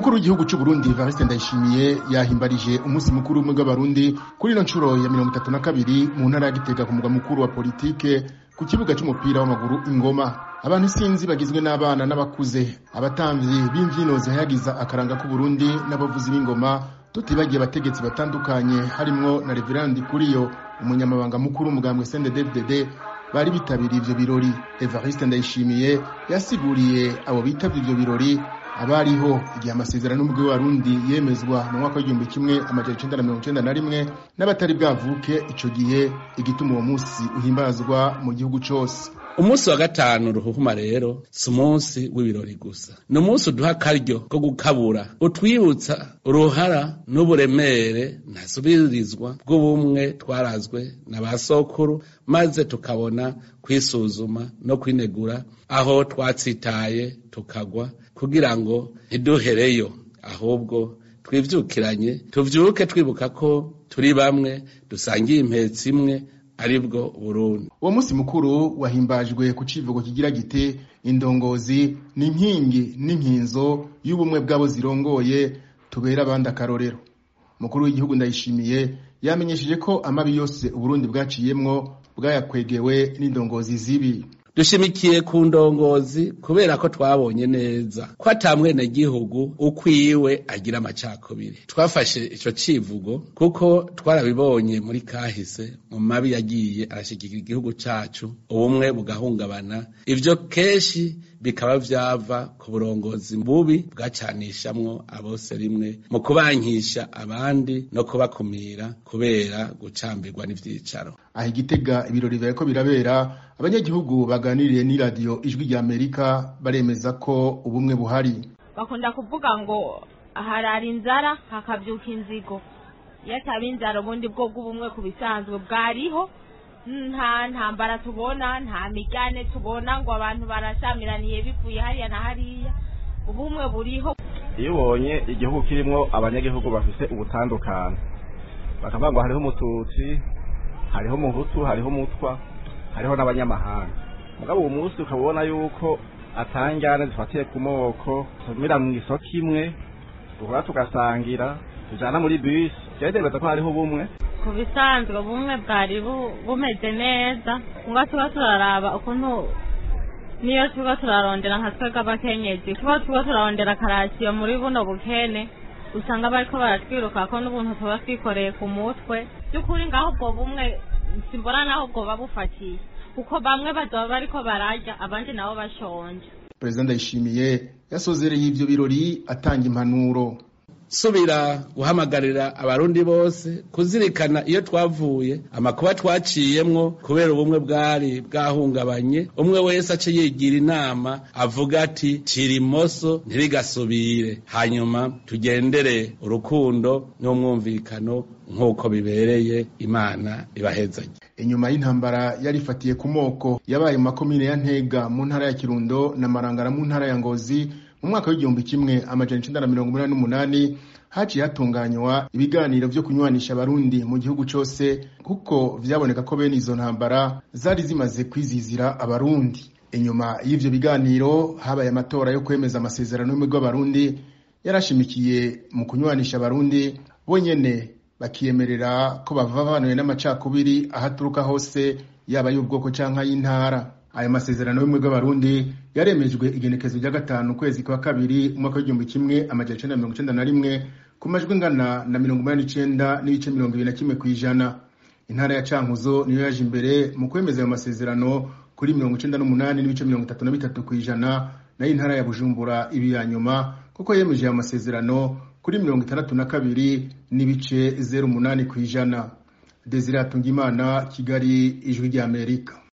umukuru w'igihugu cy'u Burundi Evariste Ndayishimiye yahimbarije umunsi mukuru w'ubumwe bw'abarundi kuri ino nshuro ya mirongo itatu na kabiri mu ntara ya Gitega ku mugwa mukuru wa politike ku kibuga c'umupira w'amaguru ingoma abantu isinzi bagizwe n'abana n'abakuze abatamvyi b'imvyino zihayagiza akaranga k'uburundi n'abavuzi b'ingoma tutibagiye abategetsi batandukanye harimwo na reverandi kuriyo umunyamabanga mukuru w'umugambwe CNDD-FDD bari bitabiriye ivyo birori Evariste Ndayishimiye yasiguriye abo bitavye ivyo birori abariho igihe amasezerano y'umugwi w'abarundi yemezwa mu mwaka w'igihumbi kimwe amajana icenda na mirongo icenda na rimwe n'abatari bwavuke ico gihe igituma uwo musi uhimbazwa mu gihugu cose umunsi wa gatanu ruhuhuma rero si umunsi w'ibirori gusa ni umunsi uduha akaryo ko gukabura utwibutsa uruhara n'uburemere ntasubirizwa bw'ubumwe twarazwe na ba sokuru maze tukabona kwisuzuma no kwinegura aho twatsitaye tukagwa kugira ngo ntiduhereyo ahubwo twivyukiranye tuvyuke twibuka ko turi bamwe dusangiye impetsi imwe aribwo Burundi uwo munsi mukuru wahimbajwe ku civugo kigira gite indongozi ni inkingi n'inkinzo y'ubumwe bw'abo zirongoye tubera abandi akarorero mukuru w'igihugu ndayishimiye yamenyesheje ko amabi yose uburundi bwaciyemwo bwayakwegewe n'indongozi zibi dushimikiye ku ndongozi kubera ko twabonye neza ko ata mwenegihugu ukwiwe agira amacakubiri twafashe ico civugo kuko twarabibonye muri kahise mu mabi yagiye arashigikira igihugu cacu ubumwe bugahungabana ivyo kenshi bikaba vyava ku burongozi bubi bwacanishamwo abose rimwe mu kubankisha abandi no kubakumira kubera gucambirwa n'ivyicaro aha igitega ibirori biriko birabera abanyagihugu baganiriye n'iradiyo ijwi rya amerika baremeza ko ubumwe buhari bakunda kuvuga ngo harara inzara hakavyuka inzigo iyo ataba inzara ubundi bwo bw'ubumwe ku bisanzwe bwariho nta ntambara tubona nta migane tubona ngo abantu barashamiraniye bivuye hariya na hariya ubumwe buriho iyo ubonye igihugu kirimwo abanyagihugu bafise ubutandukane bakavuga ngo hariho umututsi hariho umuhutu hariho umutwa hariho n'abanyamahanga mugabo uwo munsi ukaba ubona yuko atangane zifatiye ku moko tumira mu isoko imwe duhora tugasangira tujana muri bisi vyategereza ko hariho ubumwe ku bisanzwe ubumwe bwari bumeze neza ngo tuba turaraba ukuntu niyo tuba turarondera nka twebwe abakenyezi tuba tuba turarondera karasiyo muri buno bukene usanga bariko baratwiruka ko n'ubuntu tuba twikoreye ku mutwe by'ukuri ngaho ubwo bumwe simbona naho bwoba bufatiye kuko bamwe bazoba bariko bararya abandi nabo bashonje perezida ndayishimiye yasozereye ivyo birori atanga impanuro subira guhamagarira abarundi bose kuzirikana iyo twavuye amakuba twaciyemwo kubera ubumwe bwari bwahungabanye umwe wese ace yigira inama avuga ati cira imoso ntirigasubire hanyuma tugendere urukundo n'umwumvikano nk'uko bibereye imana ibahezanye inyuma y'intambara yari ifatiye ku moko yabaye mu makomine ya ntega mu ntara ya kirundo na marangara mu ntara ya ngozi mu mwaka w'igihumbi kimwe amajana icenda na mirongo umunani n'umunani haciye hatunganywa ibiganiro vyo kunywanisha abarundi mu gihugu cose kuko vyaboneka ko bene izo ntambara zari zimaze kwizizira abarundi inyuma y'ivyo biganiro habaye amatora yo kwemeza amasezerano y'umwe bw'abarundi yarashimikiye mu kunywanisha abarundi bonyene bakiyemerera ko bavavanuye n'amacakubiri ahaturuka hose yaba y'ubwoko canke y'intara ayo masezerano y'ubumwe bw'abarundi yaremejwe igenekezo rya gatanu ukwezi kwa kabiri umwaka w'igihumbi kimwe amajana icenda mirongo icenda na rimwe ku majwi ngana na mirongo umunani n'icenda n'ibice mirongo ibiri na kimwe kw'ijana intara ya cankuzo niyo yaje imbere mu kwemeza ayo masezerano kuri mirongo icenda n'umunani n'ibice mirongo itatu na bitatu kw'ijana nayo intara ya bujumbura ibi ya nyuma kuko yemeje ayo masezerano kuri mirongo itandatu na kabiri n'ibice zeru umunani kw'ijana desire atungimana kigali ijwi ry'amerika